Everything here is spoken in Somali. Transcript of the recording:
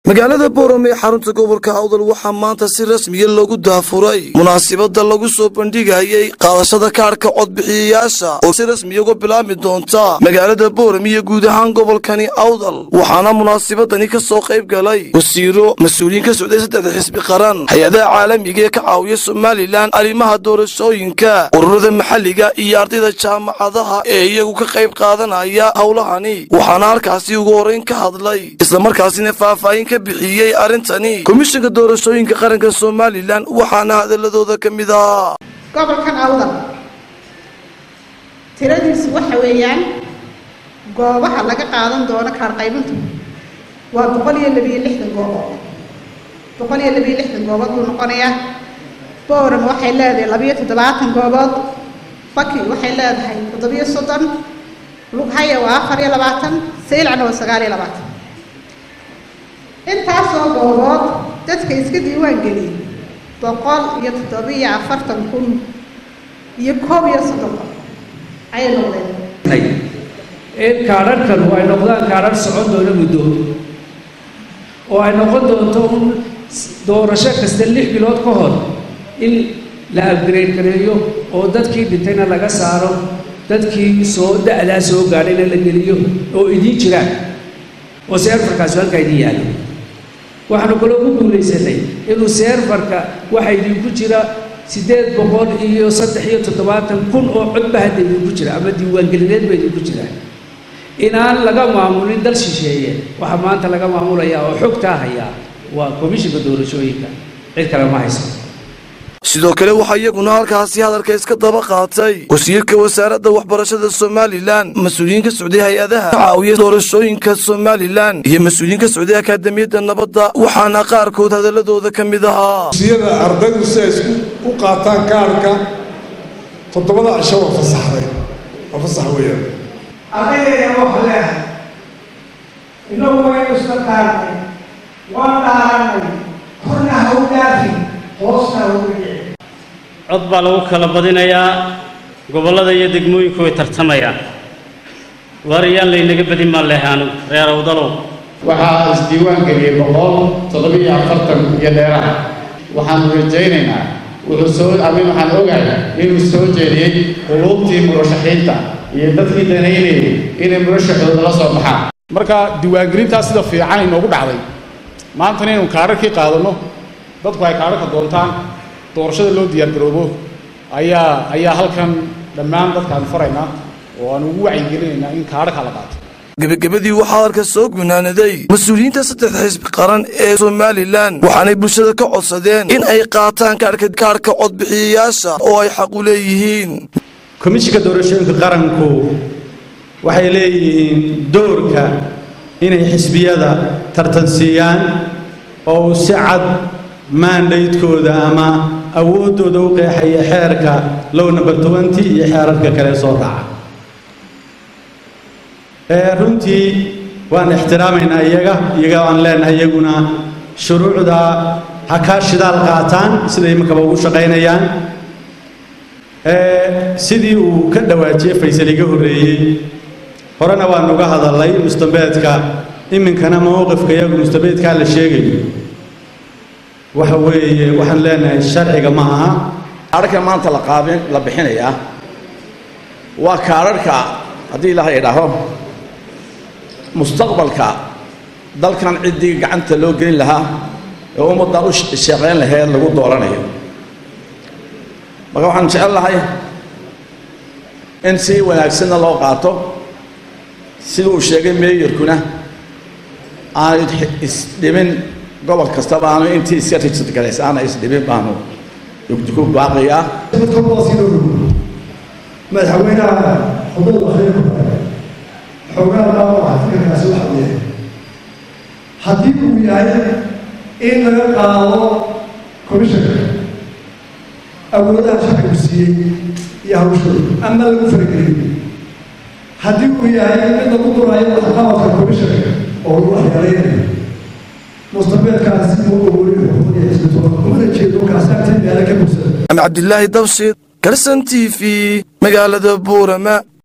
magaalada boorame ee xarunta gobolka awdal waxaa maanta si rasmiya loogu daafuray munaasibada lagu soo bandhigayay qaadashada kaadhka codbixiyayaasha oo si rasmiya uga bilaabmi doonta magaalada boorame iyo guud ahaan gobolkani awdal waxaana munaasibadani ka soo qayb galay wasiiro mas-uuliyiin ka socday saddexda xisbi qaran hay-adaha caalamiga ee ka caawiya somalilan arrimaha doorashooyinka ururada maxalliga iyo ardayda jaamacadaha ee iyagu ka qayb qaadanaya howlahani waxaana halkaasi ugu horeyn ka hadlay islamarkaasina faahfaahin ka bixiyey arrintani komishanka doorashooyinka qaranka somalilan waxaana hadaladooda ka mid ah gobolkan awdal tiradiisu waxa weeyaan goobaha laga qaadan doono kaarqaybintu waa boqol iyo labiyo lixdan goobood boqol iyo labiyo lixdan goobood buu noqonayaa bowram waxay leedahay labiyo toddobaatan goobood baki waxay leedahay toddobiyo soddon lughaya waa afar iyo labaatan saylcna waa sagaal iyo labaatan intaasoo goobood dadka iska diiwaan geliyay boqol iyo toddobiyo afartan kun iyo koob iyo soddon kun ayay noqdeen in kaadharhkan ay noqdaan kaadhar socon doona muddo oo ay noqon doonto un doorasho kasta lix bilood ka hor in la upgrade gareeyo oo dadkii dhintayna laga saaro dadkii soo da-daa soo gaadhayna la geliyo oo idiin jiraan oo seerfarkaasi halkaa idiin yaallo waxaanu kaloo ku guulaysanay inuu seerfarka waxa idinku jira siddeed boqol iyo saddex iyo toddobaatan kun oo codba hadda idinku jira ama diiwaangelineed ba idinku jiraan inaan laga maamulin dal shisheeye waxaa maanta laga maamulayaa oo xogtaa hayaa waa komishinka doorashooyinka cid kale ma haysan sidoo kale waxaa iyaguna halkaasi hadalka iska daba qaatay wasiirka wasaaradda waxbarashada somalilan mas-uuliyiin ka socday hay-adaha ka caawiya doorashooyinka somalilan iyo mas-uuliyiin ka socday akaademiyadda nabadda waxaana qaarkood hadaladooda ka mid ahaa siyada ardaydu si ay isku u qaataan kaarhka toddobada cisho waa fasaxday waa fasax weeyaan ardaydeena waxa leehay inagu waynu isla qaarnay waan dhaaranay korna ha u dhaafin hoosna ha ugu dhici cod baa lagu kala badinayaa gobollada iyo degmooyinku way tartamayaan waariyaan laynaga badin maan lehay anigu reer awdalow waxaa isdiiwaan geliyey boqol toddobiyo afartan iyo dheeraha waxaanu rajaynaynaa wuxuu soo amin waxaan ogahay inuu soo jeediyey quluubtii murashaxiinta iyo dadkii danaynayay inay murashaxooda la soo baxaan marka diiwaangelintaa sida fiican inoogu dhacday maantana inaynu kaararkii qaadanno dadku ay kaararka doontaan doorashada loo diyaargaroobo ayaa ayaa halkan dhammaan dadkaan faraynaa oo aan ugu wacyigelinaynaa in kaararka la qaato gebagabadii waxaa hadalka soo gunaanaday mas-uuliyiinta saddexda xisbi qaran ee somalilan waxaanay bulshada ka codsadeen in ay qaataan kaarhka kaarhka codbixiyayaasha oo ay xaq u leeyihiin komishinka doorashooyinka qaranku waxay leeyihiin doorka inay xisbiyada tartansiiyaan oo uu si cad maandaydkooda ama awooddooda u qeexaya xeerka low number twenty iyo xeerarka kale soo raaca runtii waan ixtiraamaynaa iyaga iyaga aan leenahay iyaguna shuruucda ha kaa shidaal qaataan siday imankaba ugu shaqaynayaan sidii uu ka dhawaajiyey faysal iga horreeyey horena waan uga hadalay mustambeedka iminkana mowqifka iyagu mustambeedkaa la sheegayo waxa weeye waxaan leenahay sharciga ma aha kaadharhka maanta la qaabin la bixinayaa waa kaadharhka haddii ilaahay idhaaho mustaqbalka dalkan ciddii gacanta loo gelin lahaa ee ummaddan u shaqayn laheed lagu dooranayo marka waxaan jecel lahay in si wanaagsanna loo qaato sida uu sheegay meeyarkuna aanu isdhimin gobol kastaba aanu intii iska rijid galays aana isdhimin baanu dugdugu baaqiyaa madaxweynaha xuduud akhriinku xoogaa dhaawaca fikirkaasi waxa uu yahay haddii uu yahay in laga qaado komishanka awoodaha sharcigu siiyey iyo hawshooda ama lagu farageliyo haddii uu yahay mid lagu duraayo waxqabadka komishanka oo lagu waxyeelaynayo mustabeedkaasi uu awoodin xuquuqda xisbitood umana jeedo kaasaantii meelo ka bugsada ama cabdilaahi dabshid karsan t v magaalada buurama